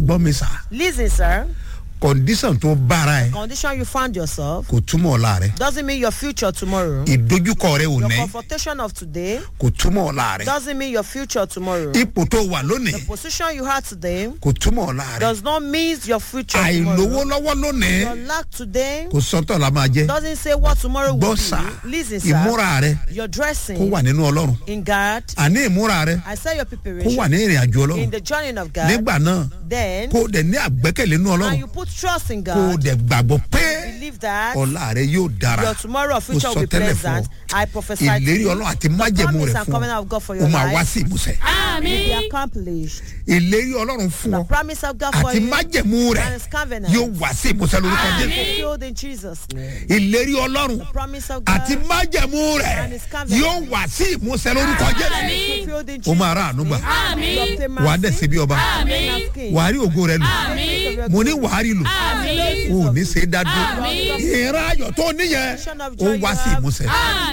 gbọ́ mi sà Listen, sir. condition tó bára ẹ Condition you found yourself kò túmọ̀ ọ̀la rẹ doesn't mean your future tomorrow. ìdojúkọ rẹ ò Your ní confrontation of today kò túmọ̀ ọ̀la rẹ doesn't mean your future tomorrow. ipò tó wà lónìí The position you had today kò túmọ̀ ọ̀la rẹ does not mean your future àìlówó tomorrow. lọ́wọ́ lónìí Your lack today kò sọ́tọ̀ la máa jẹ́ doesn't say what tomorrow will gbọ́ sà be. Listen, sir. ìmúra rẹ Your kó dressing wà nínú ọlọ́run in God. àní ìmúra rẹ I say your kó preparation wà ní ìrìn àjò in ọlọ́run the journey of God. nígbà náà Then, kó o dẹ̀ ní àgbẹ́kẹ̀lé nínú and ọlọ́run you put trust in kó o God. dẹ̀ gbàgbọ́ pé Believe that ọ̀la rẹ yóò dára your tomorrow or Mo future sọ will be tẹ́lẹ̀ fún ọ. pleasant. I prophesy to ìlérí you. ọlọ́run àti májẹ̀mú promise rẹ and fún covenant of God for ọ your ó máa wá life sí ìmúsẹ̀ will be accomplished. ìlérí ọlọ́run fún The ọ promise of God for àti you májẹ̀mú rẹ and his covenant yóò wá sí ìmúsẹ̀ lórúkọ jésù fulfilled in Jesus' name. ìlérí ọlọ́run The promise of God àti májẹ̀mú rẹ and his covenant yóò wá sí ìmúsẹ̀ lórúkọ jésù fulfilled in ó Jesus' máa rà àánú gbà name. You obtain wà á dẹ̀ mercy sí bí ọba and as king. wà á rí ògo rẹ lò Amen. mo ní wà á rí lò o ò ní ṣe é dá dúró ìran ayọ̀ tó níyẹn ó wá sí ìmúsẹ̀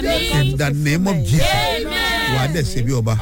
in the name of jesus wà á dẹ̀ sí bí ọba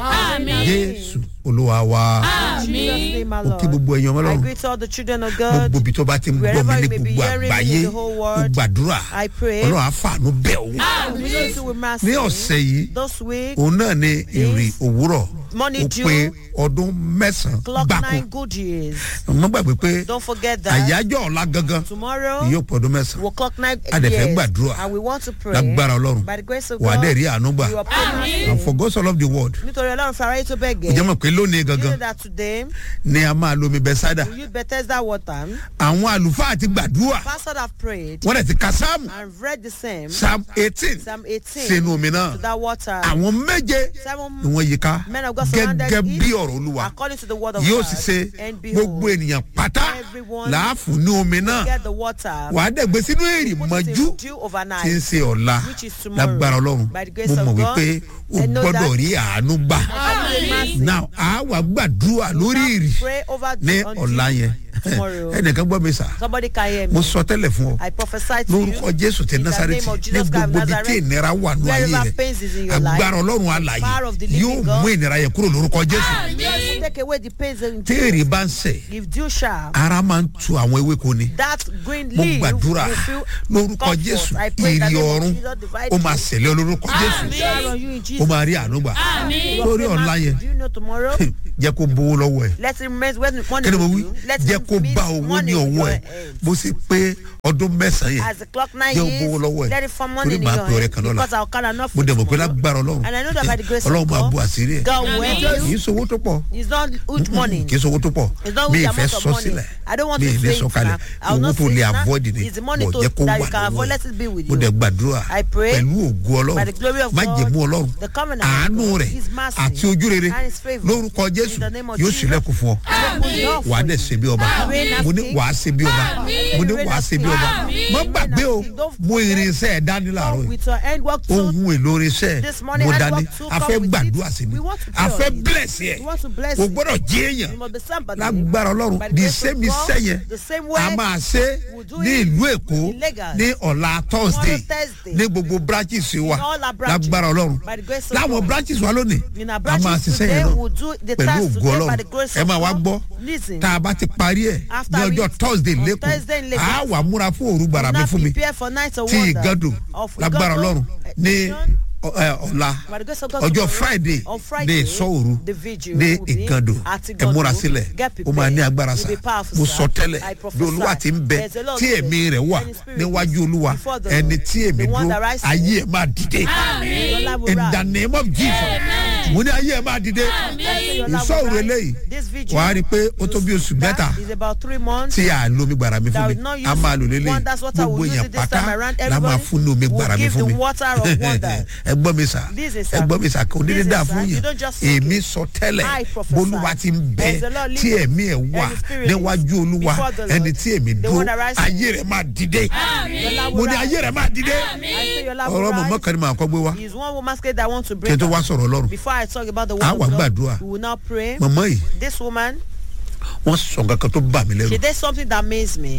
jésù olúwa wa In Jesus' name, my ó kí Lord. gbogbo ẹ̀yàn I ọlọ́run greet all the children of God. gbogbo ibi tó bá ti ń gbọ́ mi Wherever ní you may be gbogbo hearing me àgbáyé in the whole ó world, gbàdúrà I pray. ọlọ́run àfààní bẹ̀ òun Visit you with mercy. ní ọ̀sẹ̀ yìí This week, òun náà ní ìrì òwúrọ̀ Morning ó dew. pé ọdún mẹ́sàn-án clock gbáko nine good years. mo gbàgbé pé Don't forget that. àyájọ́ ọ̀la gangan Tomorrow, yóò pọ̀ ọdún mẹ́sàn-án we'll clock nine A dẹ̀ fẹ́ years. gbàdúrà. And we want to pray. lágbára ọlọ́run By the grace of wà á God, dẹ̀ rí àánú gbà you obtain mercy. and for God so love the world Nítorí Ọlọ́run fara yìí tó bẹ́ẹ̀ ìjọba gẹ̀. mọ̀ pé lónìí You know gangan that today, ni a máa lomi bẹ́sádà we use Bethesda water. àwọn àlùfáà ti gbàdúrà Pastors have prayed wọ́n dẹ̀ ti ka sáàmù and read the same. sáàmù eighteen Psalm 18 sínú omi náà to that water. àwọn méje Seven ni wọ́n yí ká men of God surrounded gẹ́gẹ́ it bí ọ̀rọ̀ olúwa according to the word of yóò God. sì ṣe And gbogbo behold, ènìyàn pátá everyone láàfún ní omi náà get the water. wàá dẹ̀ gbé sínú èrì Put it mọ́jú in dew overnight. tí ń ṣe ọ̀la Which is tomorrow. lágbára ọlọ́run By the grace mo of mọ̀ God, wípé o I know gbọ́dọ̀ that. rí àánú gbà Mercy. now a wà gbàdúrà lórí ìrì Pray over ní on ọ̀la dew yẹn tomorrow. ẹnìkan gbọ́ mi sà Somebody can hear me. mo sọ tẹ́lẹ̀ fún ọ I prophesy to you. lórúkọ jésù ti in the násàrẹ́tì name of ní Jesus Christ of gbogbo ibi tí Nazareth, ìnira wà ní ayé wherever rẹ pains is in your life, agbára ọlọ́run alàyè power of the living yóò God, mú ìnira yẹn kúrò lórúkọ jésù will take away the pains in tí èrè bá ń sẹ̀ If dew shall, ara máa ń tu àwọn ewéko ni that green mo leaf gbàdúrà will feel lórúkọ comfort. jésù I pray that ìrì the ọ̀run Jesus divide ó máa you. ṣẹlẹ̀ olórúkọ jésù Shall on you in ó Jesus. máa rí àánú gbà You lórí obtain ọ̀la mercy. yẹn Do you know tomorrow? jẹ́ kó bówó lọ́wọ́ ẹ̀ Let him remain when money kí ni mo with wí you. Let jẹ́ him kó meet bá owó money ní with ọwọ́ your ẹ̀ hands. bó sì pé ọdún mẹ́sàn-án yẹn As the clock nine jẹ́ ó years, bówó lọ́wọ́ ẹ̀ let it form money torí in màá your pè ọ̀rẹ́ hand kan lọ́la because I'll call enough mo for dẹ̀ mọ̀ pé tomorrow. lágbára ọlọ́run And I know that by the grace ọlọ́run of máa bu God, àṣírí ẹ̀ God will kì help í you. sowó tó pọ̀ It's not huge money. kì í sowó tó pọ̀ It's not mi huge ì fẹ́ amount of sọ money. sílẹ̀ I don't want mi to ì say lè it sọ kalẹ̀ now. I will owó not tó say lè it now. avoid ni It's the money bọ̀ to- jẹ́ kó that wà you can lọ́wọ́ avoid. ẹ̀ Let it be with mo you. dẹ̀ gbàdúrà I pray pẹ̀lú ògo by the glory ọlọ́run of má God, jẹ̀mú ọlọ́run the covenant of àánú God, rẹ̀ His mercy, àti ojú rere and His favour. lórúkọ jésù In the name of yóò Jesus. sílẹ̀kùn fún ọ Open door wà á for dẹ̀ you. ṣe bí ọba Reign as mo ní king. wà á ṣe bí ọba mo ní Reign wà á as ṣe bí king. ọba Amen. má Reign gbàgbé as o king. Don't mo forget. irinṣẹ́ ẹ̀ dání làárọ̀ Come yìí with your hand work too. ohun èlò irinṣẹ́ This morning, mo hand dání work too. a Come fẹ́ with it. gbàdúrà sí ni We want to a pray fẹ́ on it. bless yẹ We want to bless o you. gbọ́dọ̀ jẹ́ èèyàn You must be somebody. lágbára ọlọ́run By the di grace of sẹ́mi God, sẹ́yẹn the same a way máa ṣe we'll do ní it ìlú èkó in Lagos. ní ọ̀la thursday Thursday. ní gbogbo branches wa In all our branches. lágbára ọlọ́run By the grace of láwọn God. branches wa lónìí In our a branches máa ṣiṣẹ́ today, yẹn náà we'll do the pẹ̀lú task ògo today by ọlọ́run the grace ẹ of máa wá God. gbọ́ Listen. tá a bá ti parí ẹ̀ After ní ọjọ́ it, thursday on Thursday in lẹ́kọ̀ọ́ Lagos. a wà múra fún òru gbàrà mi Now fún mi prepare for night of tí wonder ìgàdùn of lágbára Igando ọlọ́run ní edition. ọ- ẹ, ọ̀la By the grace of God ọjọ́ tomorrow, friday on ní Friday, ìsọ̀òru the vigil ní will be ìgàndò at ẹ Igando. múra sílẹ̀ Get ó máa ní prepared. agbára You'll sá be powerful, mo sir. sọ tẹ́lẹ̀ I bí prophesy. olúwa ti ń bẹ There's a lot tí of ẹ̀mí rẹ̀ wà and his spirit níwájú is olúwa before the ẹni Lord. tí èmi The one dúró that rises. ayé ẹ̀ máa dìde Your life will in rise. the name of jesus mo ní ayé ẹ̀ máa dìde Your life will ìsọ̀òru rise. eléyìí This vigil wàá rí i pé ó tó bí oṣù mẹ́ta that is about three months. tí a lo omi gbàrà mi fún That mi will not use a máa lò lélẹ̀ wonders water gbogbo will use èèyàn it this pátá time around. la máa Everybody fún ní omi will gbàrà mi give fún the mi water of wonder. ẹ gbọ́ mi sà This is, ẹ sir. gbọ́ mi sà kò ní This lè is, dà sir. fún You yẹn don't just say èmi it. sọ tẹ́lẹ̀ I prophesy. bolúwa ti ń bẹ There's a Lord tí living. ẹ̀mí ẹ̀ wà And his spirit níwájú olúwa before the Lord. ẹni tí èmi The dúró one that rises. ayé rẹ̀ máa dìde Your life mo will ní rise. ayé rẹ̀ máa dìde I say your life will ọ̀rọ̀ mọ̀mọ́ rise. kan ni màá kọ́ gbé wá Is one woman scared that I want to kí bring n tó wá up. sọ̀rọ̀ ọlọ́run Before I talk about the A word wá of gbàdúrà. God, we will now pray. mọ̀mọ́ yìí This woman, wọ́n sọ nǹkan kan tó bà mí lẹ́rù she did something that amazed me.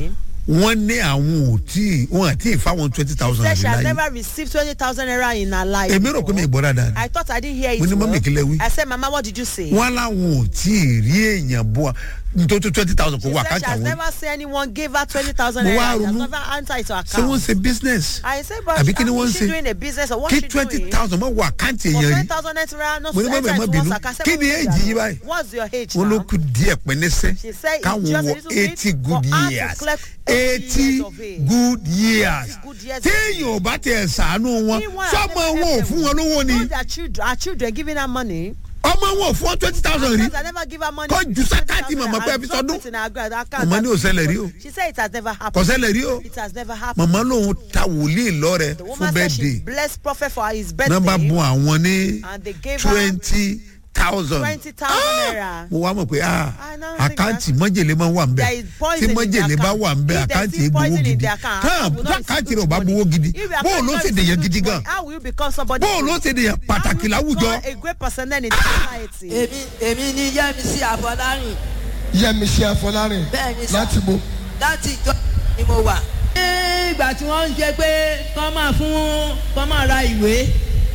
wọ́n ní àwọn ò tí wọ́n àti ìfáwọn twenty thousand Said she has láyé never received twenty thousand naira in her life. èmi rò pé mi ìgbọ́ dáadáa I thought I didn't hear it Mo ní well. mọ́mì kí lẹ wí? I said, Mama, what did you say? wọ́n láwọn ò tí ì rí èèyàn bọ́ nítorí twenty thousand kò She wá said she àkáǹtì has àwọn never seen anyone give her twenty thousand Mo naira. wá She has ronú. never answered it to her ṣé wọ́n account. ṣe business I said, but àbí kí ni how wọ́n is ṣe she doing a business or what kí she twenty doing? thousand mọ́ wá àkáǹtì For èèyàn twenty rí thousand naira, not Mo ní mọ́mì, enter ẹ má into bínú. one's account. I said, Kí ni "Mọ́mì, age yìí báyìí?" What's your age wọ́n ló now? kú díẹ̀ pẹ́ẹ́nẹ́sẹ́ She said it's káwọn just a wọ little bit eighty for good her to years collect 80 eighty years of age. good years Good years of téèyàn ò bá tiẹ̀ sàánú wọn Meanwhile, sọ́mọ I never wọn ò helped fún them. wọn lówó ni All their children, our children giving her money. ọmọ wọn ò fún wọn twenty thousand rí Because I never give her money. Kọ́ ju sákàtì màmá pé ẹ fi sọdún. Màmá ní ò ṣẹlẹ̀ rí o. She said it has never kò happened. ṣẹlẹ̀ rí o It has never happened. màmá lòun ta wòlíì lọ́rẹ̀ The fún woman said she bẹ́ẹ̀dẹ̀ blessed prophet for his birthday. nọ́mbà bùn àwọn ní And they gave her twenty thousand 20,000 naira. mo wá mọ̀ pé ah I now think àkáǹtì mọ́jèlé máa wà ń bẹ̀ There is poison tí in mọ́jèlé their bá account. wà ń bẹ̀ If there àkáǹtì is egbowó poison in gidi their account, tán how will not àkáǹtì receive rẹ̀ ò bá good gbowó gidi If your bóò ló account ṣe is dèyàn good gidi money, gan How will you become somebody? bóò ló ṣe dèyàn pàtàkì How will you láwùjọ become a great personnel in the society. èmi èmi ní yẹmísí àfọlárìn yẹmísí afọlárin bẹ́ẹ̀ ni sà láti bo láti ìjọ ni mo wà. ní ìgbà tí wọ́n ń ṣe pé kọ́ máa fún kọ́ máa ra ìwé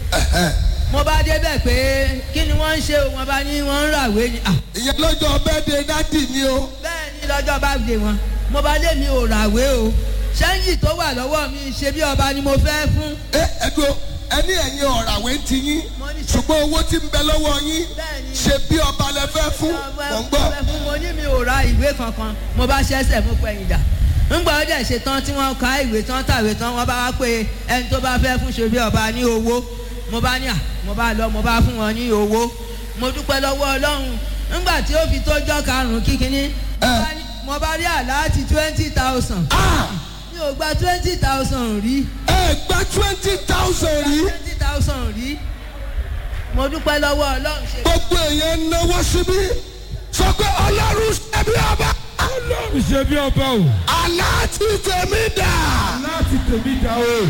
mo bá débẹ̀ pé kí ni wọ́n ń ṣe o wọ́n bá ní wọ́n ń ràwé ni. Ah, ìyẹn lọ́jọ́ bẹ́ẹ̀dẹ̀ dádì ni o bẹ́ẹ̀ ni lọ́jọ́ bá dé wọn mo bá lé mi ò ràwé o ṣẹ́ńjì tó wà lọ́wọ́ mi ṣe bí ọba ni mo fẹ́ fún. ẹ ẹdùn ẹni ẹ̀yin ọ̀ràwé ń ti yín Mo ní ṣe- ṣùgbọ́n owó tí ń bẹ lọ́wọ́ yín Bẹ́ẹ̀ni. ṣe bí ọba lẹ fẹ́ fún mọ̀ ń gbọ́ fún mo ní mi ò ra ìwé kankan mo bá ṣẹ́sẹ̀ mú pẹ̀yìn dà ńgbà ó dẹ̀ ṣe tán tí wọ́n ka ìwé tán tàwé tán wọ́n bá wá pé ẹni tó bá fẹ́ fún ṣe bí ọba ní owó mo bá ní à mo bá lọ mo bá fún wọn ní owó mo dúpẹ́ lọ́wọ́ ọlọ́run ńgbà tí ó fi tójọ́ karùn-ún kíkiní mo bá ní- mo bá rí àláàtì twenty thousand mi ò gba twenty thousand rí ẹ gba twenty thousand rí twenty thousand rí mo dúpẹ́ lọ́wọ́ ọlọ́run ṣe gbogbo èèyàn náwó síbí sọ pé ọlọ́run ṣẹbi ọba ọlọ́run ṣe bí ọba o aláàtì tèmi dà. láti tèmi dá o.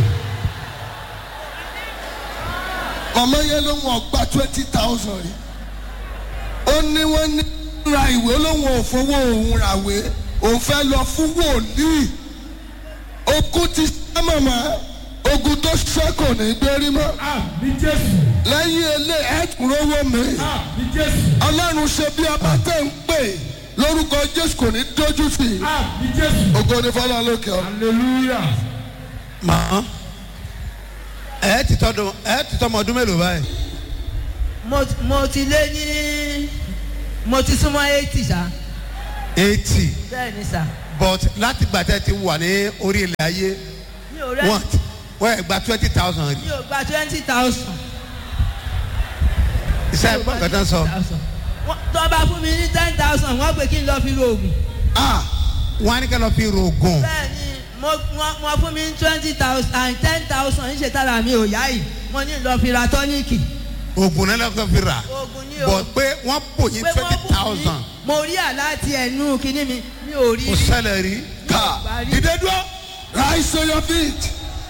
ọmọ yẹn ló wọn gba twenty thousand rí ó ní wọn ní ra ìwé lóun ò fowó òun ràwé òun fẹ́ lọ fún wòlíì ogun ti ṣẹ́ mọ̀mọ́ ogun tó ṣẹ́ kò ní gbérí mọ́ a ní jésù lẹ́yìn ilé ẹ̀kúnrówó mi a ní jésù ọlọ́run ṣe bí ọba tẹ̀ ń pè lórúkọ jésù kò ní dójú tì í a ní jésù ògo ni fọlá lókè ọ. hallelujah. màá ẹ ti tọdún ẹ ti tọmọ ọdún mélòó báyìí mo mo ti lé ní mo ti súnmọ́ eighty ṣá eighty bẹ́ẹ̀ ni sà but láti gbàtẹ́ ti wà ní orí ilẹ̀ ayé mi ò rẹ́ wọ́n wọ́n ẹ̀ gba twenty thousand rí mi ò gba twenty thousand. iṣẹ́ ẹ̀gbọ́n kan tán sọ tó bá fún mi ní ten thousand wọ́n pè kí n lọ fi ro oògùn. ah wọ́n á ní ká lọ fi rògùn bẹ́ẹ̀ ni mo wọ́n wọ́n fún mi ní twenty thousand and ten thousand níṣẹ́ tára mi ò yá yìí mo ní lọ fi ra tọ́níìkì. oògùn náà lọ́kọ̀ fi rà oògùn ní o but pé wọ́n bò yín pé wọ́n twenty bù mí thousand mo rí àláti ẹnu kínní mi mi ò rí kò rí. ṣẹlẹ̀ rí ká dídé dúró rise to your feet.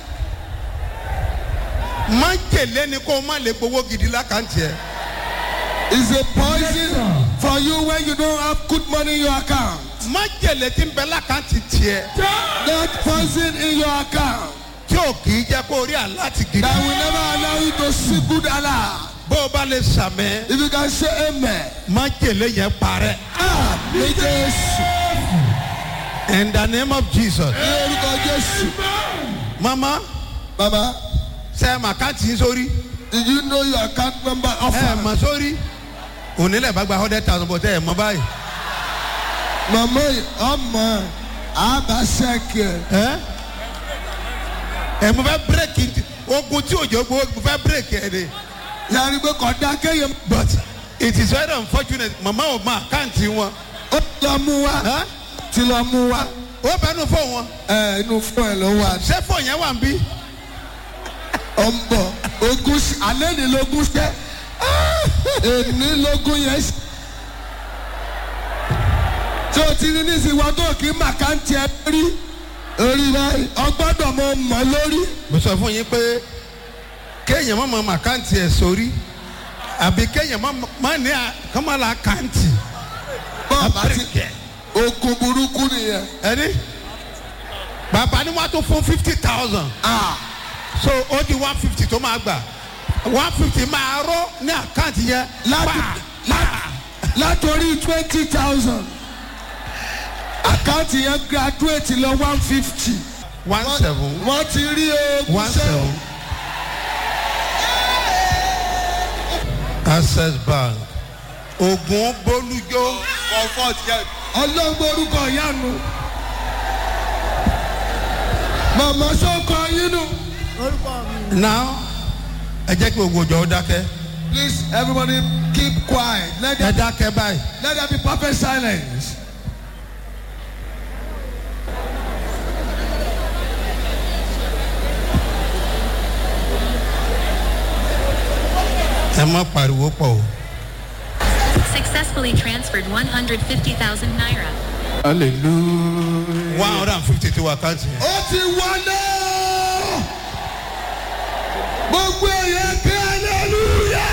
má jèlé ni kó o má lè gbowó gidi lákàntì ẹ̀ is a poison for you when you don't have good money in your account. má jèlé tí ń bẹ lákàntì tiẹ̀ That poison in your account tí ò kì í jẹ́ kó o rí àláti gidi that will never allow you to see good Allah. bó o bá lè sàmẹ́ If you can say amen. má jèlé yẹn parẹ́ Ah, ní Jésù. in the name of jesus Ní orúkọ Jésù. mama Baba, ṣe màkàntì yín sórí did you know your account number ẹ offer? mọ̀ sórí onílẹ̀ bá gba hundred thousand bọ̀ tẹ́ ẹ mọ̀ báyìí Màmá yìí, ọmọ àbáṣẹ́kì ẹ̀. ẹ ẹ mo fẹ́ bírèkì ogun tí òjò gbowó mo fẹ́ bírèkì ẹ ni Yàrá pé kò dá kéèyàn. but it is very unfortunate mama ò mọ àkáǹtì wọn Ó ti lọ mú wa. Ẹ́? Ti lọ mú wa. ó bẹnu fún wọn Ẹ inú fún ẹ ló wà. ṣé fún yẹn wà ń bí Ó ń bọ̀. Ogún ṣe- alẹ́ ní lógún ṣẹ́. Èní lógún yẹn ṣe. Tí o ti ní nísìnyí wọn tó kí màkàntì ẹ rí. Orí báyìí, ọgbọ́dọ̀ mọ mọ̀ lórí. mo sọ fún yín pé kéèyàn má mọ àkáǹtì ẹ sórí àbí kéèyàn má má ní àkàmọ́lá àkáǹtì Bọ́ọ̀ bá ti bírèkì ẹ ogun burúkú nìyẹn. ẹni máa tó fún fifty thousand ah so ó di one fifty tó máa gbà one fifty máa rọ́ ní àkáǹtì yẹn láti pa lá- látòrí twenty thousand àkáǹtì yẹn graduate lọ one fifty. one seven wọ́n ti rí oògùn one seven access bank ogun bolújó comfort yẹn. ọlọ́gbọ́n orúkọ ìyanu. màmá sọ́kọ yín nù. now ẹ jẹ́ kí gbogbo ìjọ ó dákẹ́ please everybody keep quiet let ẹ there, dákẹ́ báyìí let there be perfect silence. ẹ má pariwo pọ̀ o. Successfully transferred 150,000 naira. one hundred and fifty tí wà àkáǹtì yẹn. ó ti wọlé. gbogbo èèyàn kí aleluya.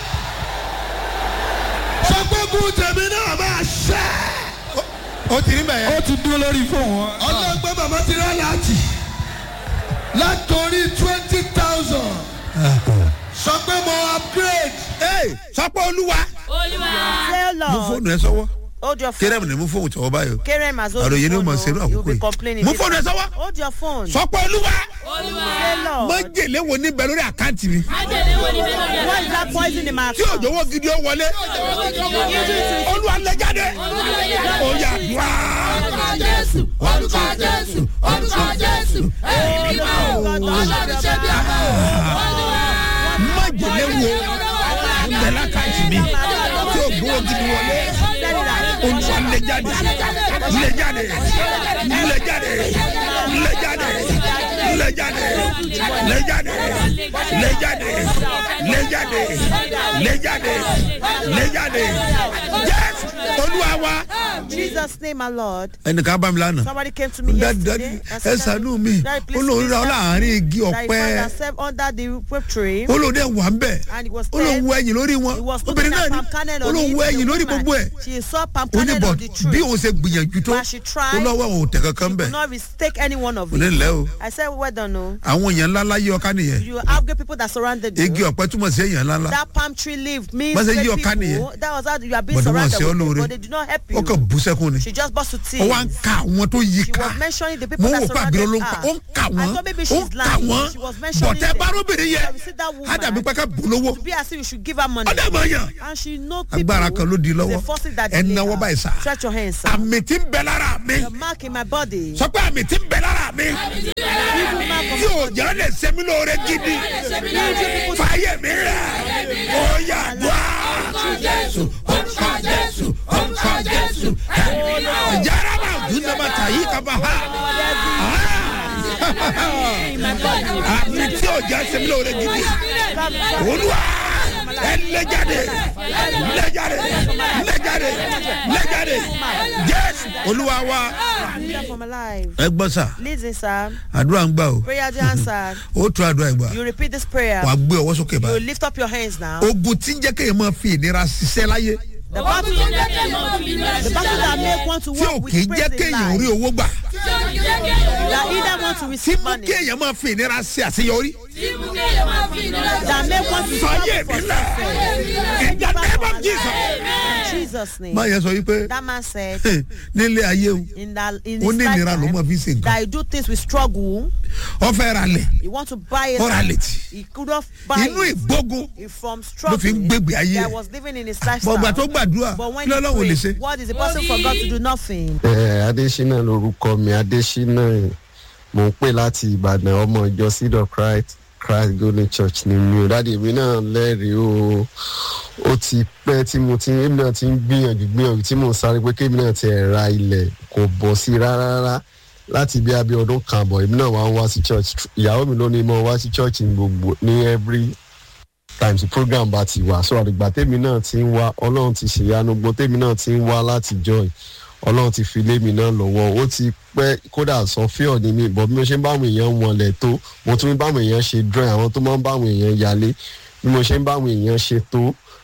sọ pé kú tèmi náà máa ṣẹ́. ó ti rí bẹ́ẹ̀ ó ti dúró lórí fóònù wọn. ọlọ́gbọ́n bàbá ti rán láti. látòrí twenty thousand. sọ pé mo upgrade. yẹn. sọ pé olúwa Say, mú Lord, fóònù ẹ sọ́wọ́ hold your phone. kéré mi ni mú fóònù tọwọ́ báyìí o. Kerem has hold àròyé your ni ó phone. mọ̀ ṣerú oh. You'll àkókò be yìí complaining. mú fóònù ẹ sọ́wọ́ Hold your phone. sọ pé olúwa Say, Lord, májèlé wo ní bẹ lórí àkáǹtì mi what is that poison in my tí account? òjòwò gidi ó wọlé olúwa lè jáde ó yà dùá. májèlé wo bẹ lákàǹtì mi tí òjòwò gidi wọlé olúwa lè jáde lè jáde lè jáde lè jáde lè jáde lè jáde lè jáde lè jáde lè jáde lè jáde yes olúwa wa. Jesus' name, my Lord. ẹnìkan bá mi lánàá Somebody came to me dadi yesterday. dadi and ẹ said, ṣàánú mi Daddy, please olórí ra ọ please láàrin igi that he found ọ̀pẹ herself under the whip tree. olóde wà ń bẹ̀ And it was olóhùn dead. ẹ̀yìn lórí wọn He was obìnrin looking náà at ni palm kernel on olóhùn it. ẹ̀yìn The lórí woman, gbogbo ẹ̀ She saw palm kernel oníbọ̀ of the tree. bí òun ṣe gbìyànjú tó But she tried. olówó òun tẹ̀ kankan bẹ̀ Could not mistake any one of òní it. lẹ́ o I said, well done, no. àwọn èèyàn ńlá ńlá yí ọká nìyẹn You have good people that surrounded igi you. ọ̀pẹ túmọ̀ sí èèyàn ńlá ńlá That palm tree leaf means Bá ṣe great yí ọ̀ká people. nìyẹn. That was how you are being Bọ̀dé wọn surrounded ṣe ọ́ with people, lóore. but they did not help ó kàn you. bú sẹ́kún ni She just burst to ó wá ń tears. ka àwọn tó yí She ká was mentioning the mo people ń that wò pé àbíró ló ń surrounded pa her. ó ń kà I wọ́n thought maybe ó ń she's kà lying. wọ́n She was mentioning bọ̀tẹ́ them. bárúbìnrin yẹn You see that woman? á dàbí pé ká bù lówó To be as if you should give her money. ọ̀dẹ̀ mọ̀ yàn And she know people. agbára kan ló di It's lọ́wọ́ a forces that ẹ delay náwó her. báyìí sá Stretch your hands, sir. àmì tí ń bẹ lára mi The mark in my body. sọ pé àmì tí ń bẹ lára mi Evil mark of tí òjò lè ṣe mí lóore gidi fàyè mi rẹ̀ ó yà dùá. Jésù orúkọ Jésù orúkọ Jésù jara ma dùn nàbà tà yí kaba ha àmì tí òjò ṣe mí lóore gidi olúwa ẹ lẹ́jáde lẹ́jáde lẹ́jáde lẹ́jáde Jésù olúwa wa. Freedom from alive. ẹ gbọ́ sà Listen, sir. àdúrà ń gbà o Prayer to answer. ó tún àdúrà ẹ̀ gbà You repeat this prayer. wàá gbé ọwọ́ sókè You báyìí lift up your hands now. ogun tí ń jẹ́ kéèyàn máa fi ìnira ṣiṣẹ́ láyé The battle, the battle that make one to tí ò walk kì í with jẹ́ praise in kéèyàn rí life. owó gbà That either want to tí receive mú money. kéèyàn máa fi ìnira ṣe àṣeyọrí That make one to fàyè struggle mi for lẹ̀ success. in the name of Jesus. In Jesus' name. máa yẹ sọ wípé That man said nílé ayé o in that in ó his ní ìnira ló máa lifetime fi ṣe nǹkan that he do things with struggle. ó fẹ́ ra lẹ̀ He want to buy it. ó ra létí He could not buy inú it. ìgbógun He from ló fi ń struggling gbégbé ayé that ẹ̀ was living in his bọ̀gbà tó lifestyle. gbàdúrà But when kí he lọ́lọ́run lè ṣe prayed, what is the person for God to do nothing? ẹ adésínà lorúkọ mi adésínà mò ń pè láti ìbàdàn ọmọ ìjọ seed of christ christ golden church ni mi ò dáàdi èmi náà lẹ́rìí o ó ti pẹ́ tí mo ti èmi náà ti ń gbìyànjú gbìyànjú tí mò ń sáré pé kémi náà ti ẹ̀ ra ilẹ̀ kò bọ̀ sí rárá rárá láti bí abẹ́ ọdún kan àbọ̀ èmi náà wá ń wá sí church ìyàwó mi ló ní mo wá sí church ní gbogbo ní every times the program bá ti wà so àdìgbà tèmi náà ti ń wá ọlọ́run ti ṣèyanu gbọ́n tèmi náà ti ń wá láti join ọlọ́run ti fi lé mi náà lọ́wọ́ ó ti pẹ́ kódà sọ fíọ̀ ní mi bọ̀ bí mo ṣe ń bá àwọn èèyàn wọlé tó mo tún ń bá àwọn èèyàn ṣe drawing àwọn tó máa ń bá àwọn èèyàn yálé bí mo ṣe ń bá àwọn èèyàn ṣe tó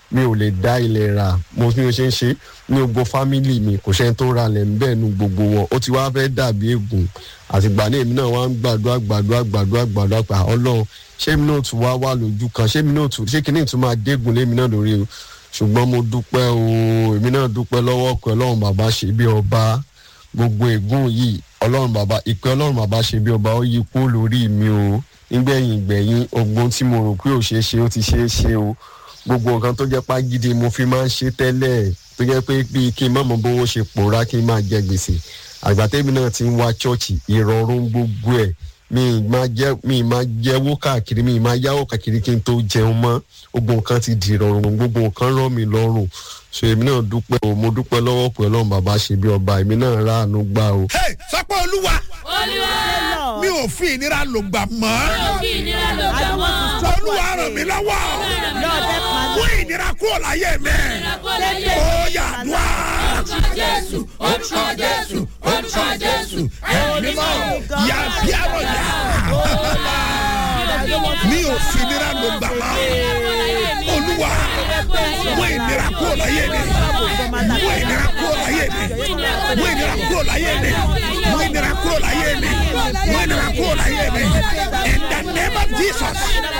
mi ò lè dá ilẹ̀ rà mo bí mo ṣe ń ṣe ní gbogbo fámìlì mi kò ṣẹ́ni tó ra lẹ̀ ń bẹ́ẹ̀ nu gbogbo wọn ó ti wá fẹ́ dàbí ègùn àtìgbà náà èmi náà wá ń gbàdúrà gbàdúrà gbàdúrà gbàdúrà pa ọlọ́run ṣé èmi náà tún wá wà lójú kan ṣé èmi náà tún ṣé kìnìún tún máa dégùn lémi náà lórí o ṣùgbọ́n mo dúpẹ́ o èmi náà dúpẹ́ lọ́wọ́ pé ọlọ́run bàbá ṣe bí ọba gbogbo ègún yìí ọlọ́run bàbá ìpè ọlọ́run bàbá ṣe bí ọba ó yí kó lórí mi o nígbẹ̀yìn ìgbẹ̀yìn ogbon tí mo rò pé ò ṣeé ṣe ó ti ṣeé ṣe o gbogbo nǹkan tó jẹ́ pàgídí mo fi máa ń ṣe tẹ́lẹ̀ tó jẹ́ pé bíi kí n má mọ bówó ṣe pòórá kí n máa jẹ gbèsè àgbàtẹ́mi náà ti ń wá ṣọ́ọ̀ṣì ìrọ̀rùn gbogbo ẹ̀ mi máa jẹ́ mi máa jẹ́wó káàkiri mi máa yáwó káàkiri kí n tó jẹun mọ́ gbogbo nǹkan ti di ìrọ̀rùn gbogbo nǹkan rọ̀ mí lọ́rùn so èmi náà dúpẹ́ o mo dúpẹ́ lọ́wọ́ pé ọlọ́run bàbá ṣe bí ọba èmi náà ráàánú gbà o. Hey, sọpọ́ olúwa Lord, mi ò fi ìnira lò gbà mọ́ I don't want to stop olúwa what ràn mí lọ́wọ́ Lord, help my mú ìnira kúrò láyé mi ó yà dùá. Jésù, orúkọ jésù orúkọ jésù ẹ̀mí mọ́ yà bí àrọ̀ yà mi ò fi ìnira lò gbà mọ́ olúwa mú ìnira kúrò láyé mi mú ìnira kúrò láyé mi mú ìnira kúrò láyé mi mú ìnira kúrò láyé mi mú ìnira kúrò láyé mi in the name of jesus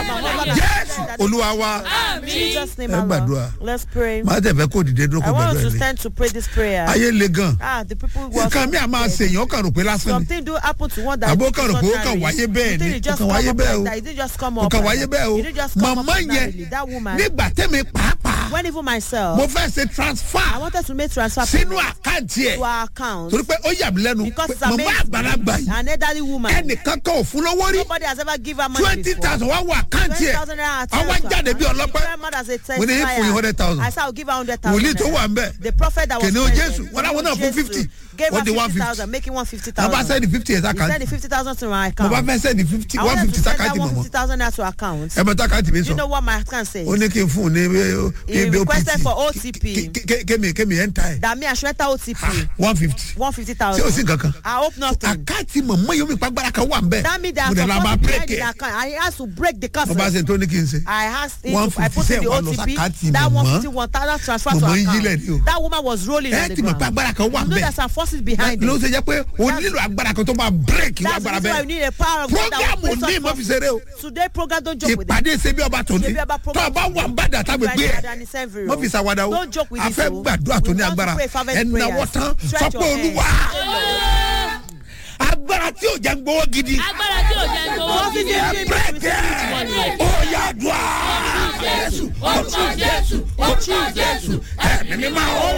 jésù olúwa wa Jesus' name, ẹ our Lord. gbàdúrà Let's pray. máa tẹ̀ fẹ́ kó dìde dúró I kó want us gbàdúrà to ilé stand to pray this prayer. ayé le gan Ah, the people who are nǹkan mi à máa ṣe èèyàn kàn rò pé lásán ni something do happen to one that Àbó is kàn rò pé ó kàn ordinary. wáyé bẹ́ẹ̀ You think ni, it just ó kàn come wáyé up bẹ́ẹ̀ like o. that. It didn't just come kò up kàn like wáyé that. bẹ́ẹ̀ o It didn't just come up màmá ordinarily. yẹn That woman, nígbà tẹ́mi pàápàá when even myself, mo fẹ́ ṣe I transfer wanted to make transfer sínú payment àkáǹtì ẹ̀ to our account torí pé ó yà mí lẹ́nu because pé it's màmá amazing. àgbàlagbà yìí An elderly woman. ẹnìkan kan ò fún lówó rí Nobody has ever given her money twenty before. thousand wá wọ àkáǹtì ẹ̀ 20,000 naira at àwọn her jáde bí account. ọlọ́pẹ́ Grandma has a mo ní fún yín hundred thousand I said I'll give her hundred thousand. wòlíì tó wà ń bẹ̀ The prophet that was kìnìún present, jésù wọn láwọn náà fún Jesus, fifty gave wọ́n her di one fifty fifty thousand making one fifty wọ́n bá thousand. sẹ́ni fifty ẹ̀ He sákàǹtì sent the fifty thousand to my mo account. bá fẹ́ sẹ́ni fifty I one wanted fifty to send that sákàǹtì one mọ̀mọ́ fifty thousand naira to account. ẹ bẹ sákàǹtì mi You sọ know what my account says? ó ní kí n fún un ní He bí requested for OTP. kémi kémi ẹ̀ ń ta ẹ̀ That me I should enter OTP. one fifty One fifty ṣé o sì thousand. kankan I hope nothing. àkáǹtì mọ̀mọ́ yóò mi pàgbára kan wà ń bẹ̀ That means that mo dẹ̀ la máa supposed to break be the ẹ̀ account. I has to break the mo bá curse. ṣe tó ní kí n ṣe I asked him One to, I fifty put in the seven lọ OTP. sàkáàtì That mọ̀mọ́. one fifty one thousand transfer to Mọ̀mọ́ yín jílẹ̀ ni o. account. That woman was rolling ẹ on the ti mọ̀ pé ground. agbára kan wà You ń know bẹ̀ there's some forces behind ló it. ṣe jẹ́ pé o nílò agbára kan tó máa break ìwà That's the agbára reason why bẹ́ẹ̀ we need a power of God that program will ò place ní us mo fi ṣeré o first. Today program don't joke with it. ìpàdé ṣe bí ọba tòní Ṣebí ọba tó program o bá wà ń bàdà tábí gbé ẹ mo fi ṣàwádà o Don't joke with a it, fẹ́ o. gbàdúrà tó We ní want to agbára pray fervent ẹ náwó prayers. tán Stretch sọ your pé hands. olúwa agbára tí ò jẹ́ ń gbowó gidi agbára tí ò jẹ́ gbowó Forces gidi. behind it. break ẹ ó yà dùn jésù orúkọ jésù orúkọ jésù ẹ̀mí mi máa ó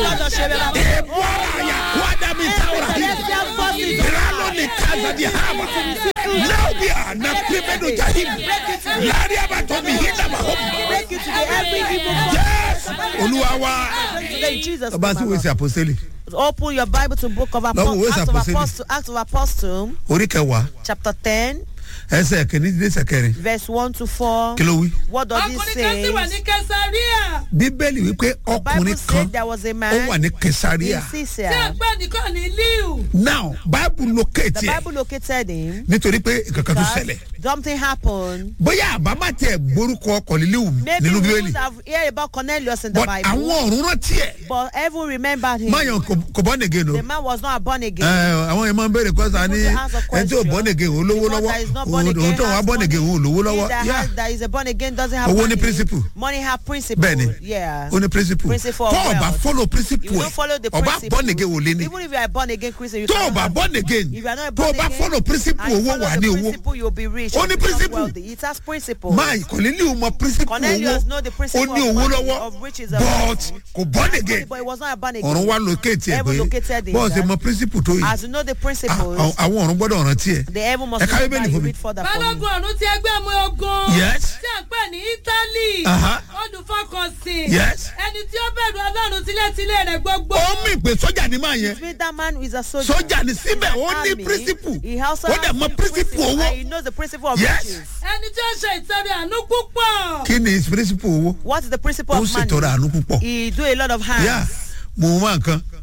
èèbù ara yà wá dá mi sáwùrà yìí ìrànlọ́ ní kásá di hàmà náà bí a na pípẹ́dù jahim láàrin àbàtọ́ mi yìí dàbà hó Break it today. Every evil force. jésù olúwa wa Today, Jesus. ọba sí name, wèsì àpòsílẹ̀ Open your Bible to Book of Lọ́wọ́ Apostle, ìwé Acts of Àpọ́sítélì. Apostle, Acts of Apostle, orí kẹwàá chapter ten, ẹsẹ̀ kìíní dé ẹsẹ̀ kẹrin verse one to four. kí ló wí. What does it ọkùnrin kan sì wà ní say? kẹsàríà bíbélì wípé Bible ọkùnrin said kan there was a ó man wà ní in kesaria tí a Caesarea. pè nìkan ní liu. now bible locate The ẹ Bible located him. nítorí pé kankan tó because ṣẹlẹ̀ Something happened. bóyá àbámá tiẹ̀ gbórúkọ kọ̀lílíwù Maybe nínú we bíbélì would have heard about Cornelius in the but Bible. àwọn ọ̀run rántí ẹ̀ But heaven remembered him. máyàn kò bọ́ nìgé no The man was not born again. ẹ àwọn yẹn máa ń béèrè kọ́sà ní People ask a ẹni tí ò question. bọ́ nìgé òun lówó The one lọ́wọ́ that is not born òun again òun tó wà has bọ́ nìgé money. òun lówó He lọ́wọ́ that, yá has, that is a born again doesn't have Owó money. ní principle. Money have principle. bẹ́ẹ̀ni Yeah. ó ní principle Principle of tó o bá wealth. follow If principle you ẹ̀ don't follow the ọba principle, bọ́ nìgé wò lé ní even if you are born again Christian, you tó o cannot bá have bọ́ money. nìgé If you are not a tó o born bá again, follow principle and you owó follow wà the ní owó principle, you'll be rich. Ó you'll ní become principle. wealthy. It has principle. máa kọ̀lílíwù mọ principle owó Cornelius know the ó principle ní of owó money, lọ́wọ́ of riches and but kò bọ́ Money, nìgé But it was not a born again. ọ̀run wa locate ẹ̀ Heaven pé located him, bọ́ọ̀ ṣe that- mọ principle tó yìí As you know the à- principles, à- àwọn ọ̀run gbọ́dọ̀ rántí ẹ̀ the heaven must Ẹ ká remember Bíbélì you fún mi. read further for me. balógun ọ̀run ti ẹgbẹ́ ọmọ ogun. Yes. tí a pè ní italy. Aha. olùfọkànsìn. Yes. ẹni tí ó bẹ̀rù ọlọ́run tilétilé rẹ̀ gbogbo. ó mì pé sọ́jà ni máa yẹn Mean that man is a soldier. sọ́jà ni síbẹ̀ ó ní Army. principle He also ó dẹ̀ has mọ the principle owó and he knows the principle of Yes. riches. ẹni tí ó ṣe ìtọ́rẹ àánú púpọ̀. kí ni principle owó What is the principle ó of ṣètọrọ money? àánú púpọ̀ He do a lot of hands. yá mo mọ nǹkan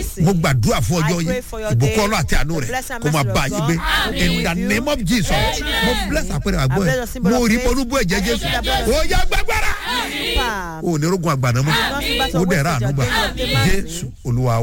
mercy. mo gbàdúrà fún ọjọ́ I pray yìí for your ìbùkún day, ọlọ́ àti àánú the rẹ̀ blessing and kó máa mercy bá of yín God. gbé Amen. in the name of jesus mo bless àpẹẹrẹ àgbọ̀ bless ẹ̀ the symbol mo of rí faith. polúbú ẹ̀jẹ̀ I jésù see the blood of ó yá gbàgbára Power. ó ní rogun àgbàdo mọ́ Not to battle ó dẹ̀ with rà the àánú gbà judgment of the mercy. jésù olúwa